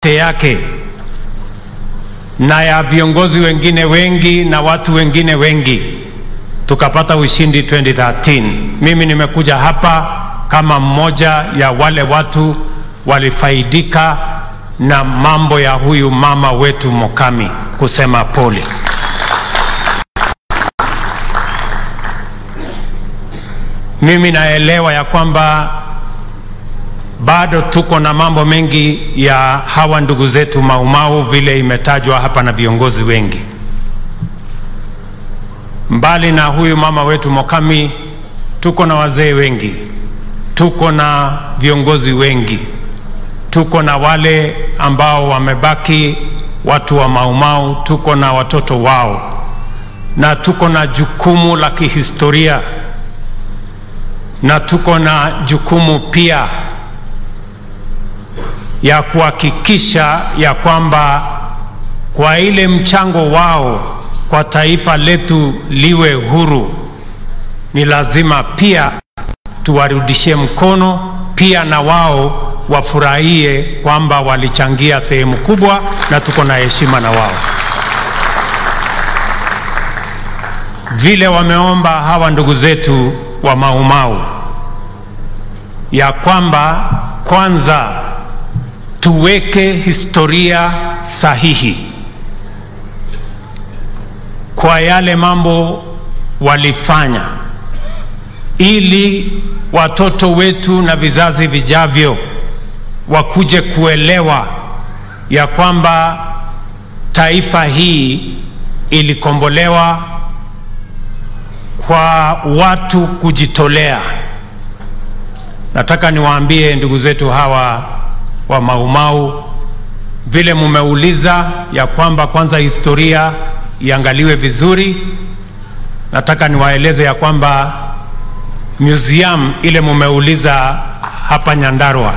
peke yake na ya viongozi wengine wengi na watu wengine wengi tukapata ushindi 2013. Mimi nimekuja hapa kama mmoja ya wale watu walifaidika na mambo ya huyu mama wetu Mokami kusema pole. Mimi naelewa ya kwamba bado tuko na mambo mengi ya hawa ndugu zetu Maumau vile imetajwa hapa na viongozi wengi. Mbali na huyu mama wetu Mokami, tuko na wazee wengi, tuko na viongozi wengi, tuko na wale ambao wamebaki watu wa Maumau, tuko na watoto wao, na tuko na jukumu la kihistoria, na tuko na jukumu pia ya kuhakikisha ya kwamba kwa ile mchango wao kwa taifa letu liwe huru, ni lazima pia tuwarudishie mkono, pia na wao wafurahie kwamba walichangia sehemu kubwa, na tuko na heshima na wao, vile wameomba hawa ndugu zetu wa Maumau ya kwamba kwanza tuweke historia sahihi kwa yale mambo walifanya, ili watoto wetu na vizazi vijavyo wakuje kuelewa ya kwamba taifa hii ilikombolewa kwa watu kujitolea. Nataka niwaambie ndugu zetu hawa wa Maumau, vile mumeuliza ya kwamba kwanza historia iangaliwe vizuri. Nataka niwaeleze ya kwamba museum ile mumeuliza hapa Nyandarua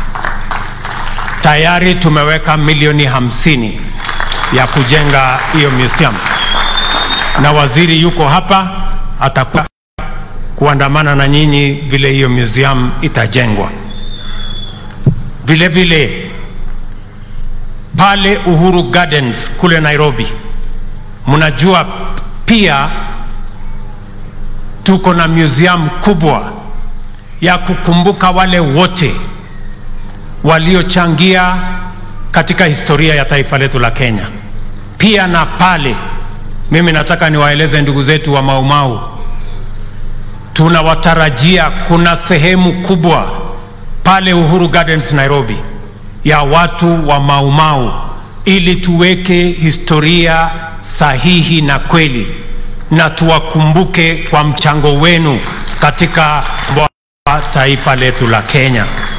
tayari tumeweka milioni hamsini ya kujenga hiyo museum, na waziri yuko hapa, atakuwa kuandamana na nyinyi vile hiyo museum itajengwa. Vile vile pale Uhuru Gardens kule Nairobi, mnajua pia tuko na museum kubwa ya kukumbuka wale wote waliochangia katika historia ya taifa letu la Kenya. Pia na pale, mimi nataka niwaeleze ndugu zetu wa Maumau, tunawatarajia kuna sehemu kubwa pale Uhuru Gardens Nairobi ya watu wa Maumau ili tuweke historia sahihi na kweli na tuwakumbuke kwa mchango wenu katika taifa letu la Kenya.